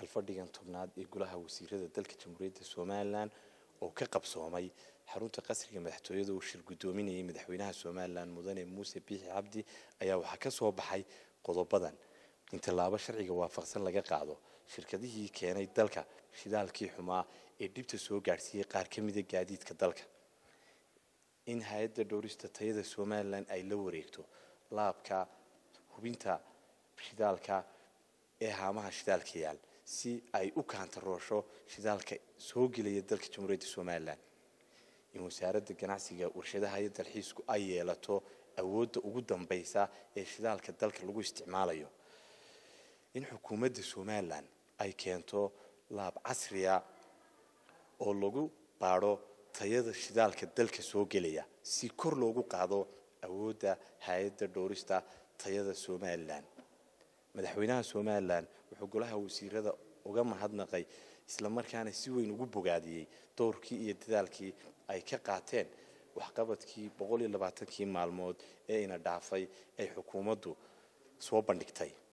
kalfadhigan tobnaad ee golaha wasiirada dalka jamhuuriyadda somalilan oo ka qabsoomay xarunta qasriga madaxtooyada uu shir guddoominayay madaxweynaha somalilan mudane muuse biixi cabdi ayaa waxaa ka soo baxay qodobadan in tallaabo sharciga waafaqsan laga qaado shirkadihii keenay dalka shidaalkii xumaa ee dhibta soo gaadhsiiyey qaar ka mida gaadiidka dalka in hay-adda dhowrista tayada somalilan ay la wareegto laabka hubinta shidaalka ee haamaha shidaalka yaal si ay u kaantaroosho shidaalka soo gelaya dalka jamhuuriyadda somalilan in wasaaradda ganacsiga warshadaha iyo dalxiisku ay yeelato awoodda ugu dambaysa ee shidaalka dalka lagu isticmaalayo in xukuumadda somalilan ay keento laab casriya oo lagu baadho tayada shidaalka dalka soo gelaya si kor loogu qaado awoodda hay-adda dhowrista tayada somalilan madaxweynaha somalilan wuxuu golaha wasiirada uga mahadnaqay islamarkaana si weyn ugu bogaadiyey dowrkii iyo dadaalkii ay ka qaateen waxqabadkii boqol iyo labaatankii maalmood ee ina dhaafay ay xukuumaddu soo bandhigtay